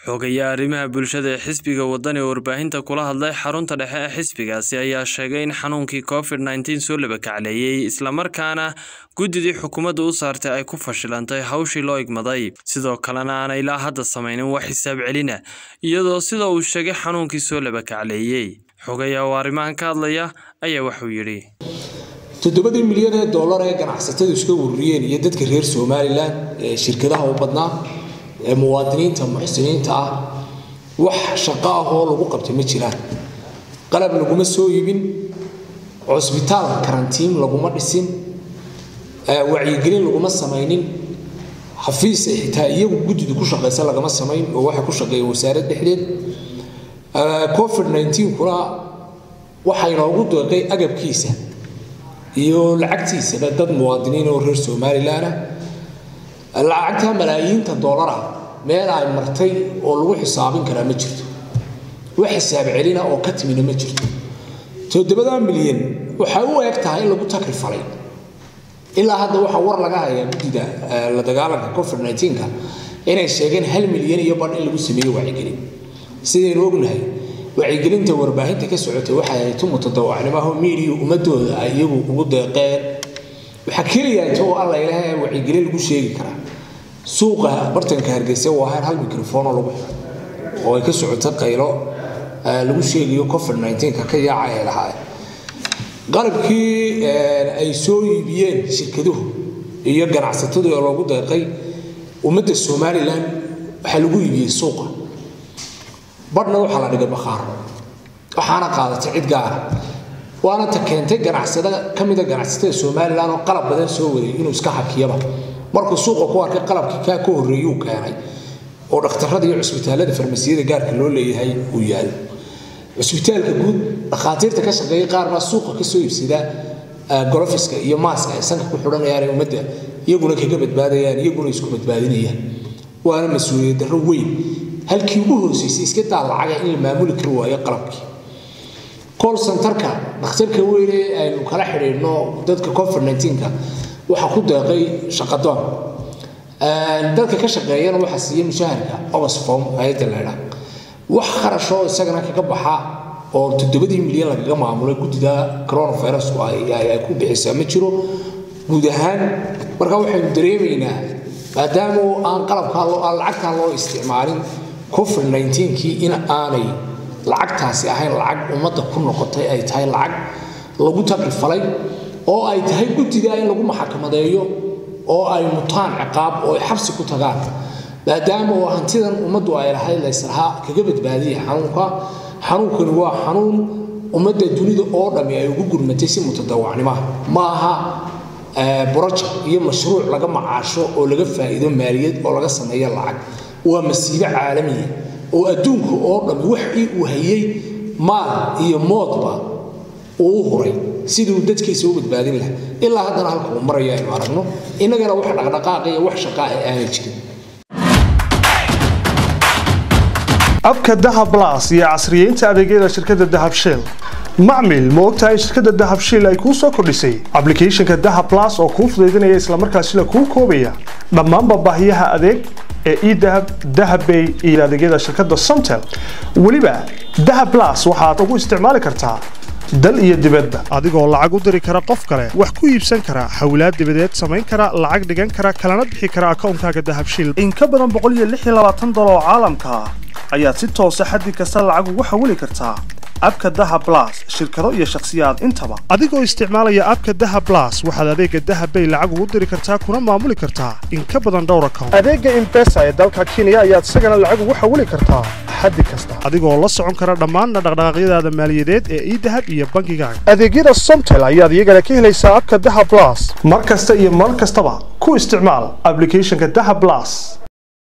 xoogaya arrimaha bulshada ee xisbiga waddan ee warbaahinta kula hadlay xarunta dhexe ee xisbigaasi ayaa sheegay in xanuunkii covid nneteen soo labakacleeyey islamarkaana guddidii xukuumadda u saartay ay ku fashilantay hawshii loo igmaday sidoo kalena aanay ilaa hadda samaynin wax xisaab celina iyadoo sida uu sheegay xanuunkii soo labakacleeyey xogaya oo arrimahan ka hadlaya ayaa waxuu yidhi toddobadii milyan ee dollar ee ganacsatadu iska ururiyeen iyo dadka reer somalilan ee shirkadaha u badnaa ee muwaadiniinta muxsiniinta ah wax shaqo ah oo lagu qabtay ma jiraan qalab laguma soo iibin cusbitaal karantiin laguma dhisin wacyigelin laguma samaynin xafiis xitaa iyagu guddida ku shaqaysa lagama samayn oo waxay ku shaqeeyeen wasaarad dhexdeed covid 19 kuna waxaa inoogu deeqay agabkiisa iyo lacagtiisaba dad muwaadiniin oo reer somalilan ah lacagta malaayiinta doolara meel ay martay oo lagu xisaabin karaa ma jirto wax xisaab celina oo ka timina ma jirto toddobada milyan waxay u eg tahay in lagu takri falay ilaa hadda waxaa war laga hayaa guddida la dagaalanka covid 19ka inay sheegeen hal milyan iyo badh in lagu sameeyo wacyigelin sidaynu ognahay wacyigelinta warbaahinta ka socotay waxay ahayd tu mutadawacnimaho miidiya ummadooda ay iyagu ugu deeqeen waxaa keliya inta oo alla ilaahay wacyigelin lagu sheegi karaa suuqa bartanka hargeysa waa ahayn hal microfono lagu xiray oo ay ka socota qaylo lagu sheegayo covid 19ka ka yaaca ee lahaa qalabkii ay soo iibiyeen shirkaduhu iyo ganacsatadu ee loogu deeqay ummadda somalilan waxaa lagu iibiyey suuqa badhna waxaa la dhigay bakhaar waxaana qaadatay cid gaara waana ta keentay ganacsada ka mida ganacsatada somalilan oo qalab badan soo waday inuu iska hakiyaba markuu suuqa ku arkay qalabkii kaa ka horreeyuu keenay oo dhakhtarrada iyo cusbitaallada farmasiyada gaarka loo leeyahay uu yaalo cusbitaalka guud dhakhaatiirta ka shaqeeya qaar baa suuqa ka soo iibsada golofiska iyo maaska ay sanka ku xidhanayaan ummadda iyaguna kaga badbaadayaan iyaguna isku badbaadinayaan waana mas-uuliyad darro weyn halkii ugu hooseysay iska daa lacaga in la maamuli kari waayo qalabkii col centerka dhakhtarka weyne aynu kala xidhiidhno dadka covid 19ka waxaa ku deeqay shaqadoon dadka ka shaqeeyana waxaa siiya mushaharka oxfom hay-adda leydha wax kharashoo isagana kaga baxa oo toddobadii milyan lagaga maamulay guddida coronavirusku ay ku bixisaa ma jiro guud ahaan marka waxaynu dareemaynaa maadaama aan qalabkaa aan lacagtaa loo isticmaalin covid 19kii in aanay lacagtaasi ahayn lacag ummadda ku noqotay ay tahay lacag lagu takrifalay oo ay tahay guddida in lagu maxakamadeeyo oo ay mutaan ciqaab oo ay xabsi ku tagaan maadaama oo hantidan ummaddu ay lahayd layslahaa kaga badbaadiya xanuunka xanuunkani waa xanuun ummadda dunida oo dhammi ay ugu gurmatay si mutadawacnimaha ma aha broject iyo mashruuc laga macaasho oo laga faa'iido maaliyad oo laga sameeyo lacag waa masiibo caalamiya oo adduunka oo dhammi waxii uu hayay maal iyo moodba uu u huray siduu dadkiisa u badbaadin lahaa ilaa haddana halka uu maraya aynu aragno innagana wax dhaqdhaqaaqa iyo wax shaqaa ay aanay jirin abka dahab blas iyo casriyeynta adeegyada shirkadda dahab shell macmil ma ogtahay in shirkadda dahab shell ay kuu soo kordhisay ablicathonka dahab blas oo kuu fudaydinaya islamarkaasina kuu koobaya dhammaanba baahiyaha adeeg ee edahab dahabbay iyo adeegyada shirkadda somtel weliba dahab blas waxaad ugu isticmaali kartaa dal iyo dibadba adigoo lacag u diri kara qof kale wax ku iibsan kara xawlaad dibadeed samayn kara lacag dhigan kara kalana bixi kara akawnkaaga dahabshil in ka badan boqoliyoaaadoloo caalamka ah ayaad si toosa xaddi kasta lacag ugu xawili kartaa abka daha blas shirkado iyo shakhsiyaad intaba adigoo isticmaalaya abka daha blas waxaad adeega dahabbay lacag ugu diri kartaa kuna maamuli kartaa in ka badan dhowr account adeega imbesa ee dalka kenya ayaad isagana lacag ugu xawili kartaa xaddi kasta adigoo la socon kara dhammaan dhaqdhaqaaqyadaada maaliyadeed ee idahab iyo bankigaaga adeegyada somtel ayaad iyagana ka helaysaa abka daha blas mar kasta iyo mar kastaba ku isticmaal ablicathonka daha blas